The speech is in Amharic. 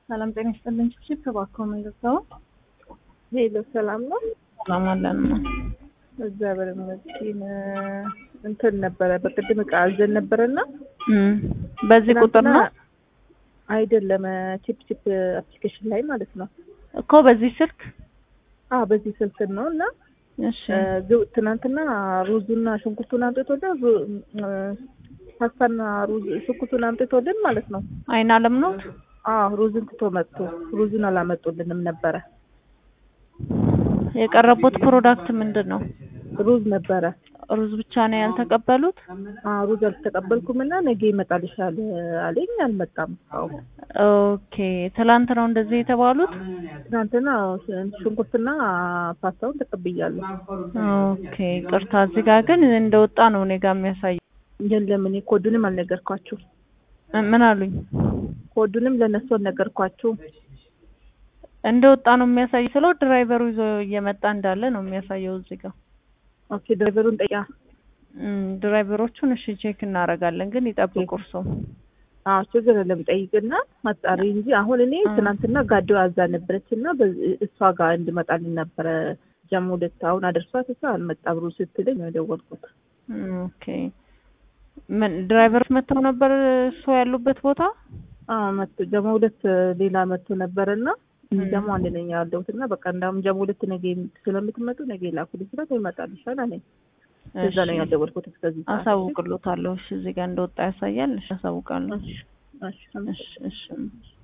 ሰላም ጤና ይስጥልኝ። ቺፕ እባክዎ መንገዛው ሄሎ ሰላም ነው? ሰላም አለን ነው። እግዚአብሔር ይመስገን። እንትን ነበረ በቅድም እቃ አዘን ነበረና እም በዚህ ቁጥር ነው አይደለም ቺፕ ቺፕ አፕሊኬሽን ላይ ማለት ነው እኮ በዚህ ስልክ አዎ በዚህ ስልክ ነው እና እሺ ግ- ትናንትና ሩዙና ሽንኩርቱን አምጥቶልን ሩ- እ፣ ፓስታና ሩዝ ሽንኩርቱን አምጥቶልን ማለት ነው። አይን አለም ነው አዎ ሩዝን ትቶ መጥቶ ሩዙን አላመጡልንም ነበረ። የቀረቡት ፕሮዳክት ምንድን ነው? ሩዝ ነበረ። ሩዝ ብቻ ነው ያልተቀበሉት? አዎ ሩዝ አልተቀበልኩም እና ነገ ይመጣልሻል አለኝ። አልመጣም። አዎ ኦኬ ትላንት ነው እንደዚህ የተባሉት? ትናንትና ሽንኩርትና ፓስታውን ተቀብያለሁ። ኦኬ ቅርታ፣ እዚህ ጋር ግን እንደወጣ ነው እኔ ጋር የሚያሳየው። የለም እኔ ኮዱንም አልነገርኳችሁ። እ- ምን አሉኝ? ኮዱንም ለእነሱ አልነገርኳችሁ። እንደወጣ ነው የሚያሳየው ስለው ድራይቨሩ ይዞ እየመጣ እንዳለ ነው የሚያሳየው እዚህ ጋር። ኦኬ ድራይቨሩን ጠያ እም፣ ድራይቨሮቹን እሺ ቼክ እናደርጋለን፣ ግን ይጠብቁ እርስዎ። አዎ ችግር የለም ጠይቅና አጣሪ እንጂ አሁን እኔ አ- ትናንትና ጋዶ አዛ ነበረች እና በዚ- እሷ ጋር እንድመጣልኝ ነበረ ጀሞ ሁለት አሁን አደርሷት እሷ አልመጣም ብሩ ስትለኝ ነው የደወልኩት። ኦኬ ምን ድራይቨሮች መጥተው ነበር እሱ ያሉበት ቦታ? አዎ መጥቶ ጀሞ ሁለት ሌላ መጥቶ ነበረ እና እም። ጀሞ አንድ ነኝ ያለሁት እና በቃ እንዳውም ጀሞ ሁለት ነገ ስለምትመጡ ነገ ላኩልኝ ስላት ይመጣልሻል አለኝ። እዛ ነው እሺ፣ ያልደወልኩት እስከዚህ ሰዓት። አሳውቅሎታለሁ። እሺ እዚህ ጋር እንደወጣ ያሳያል። እሺ አሳውቃለሁ። እሺ እሺ እሺ እሺ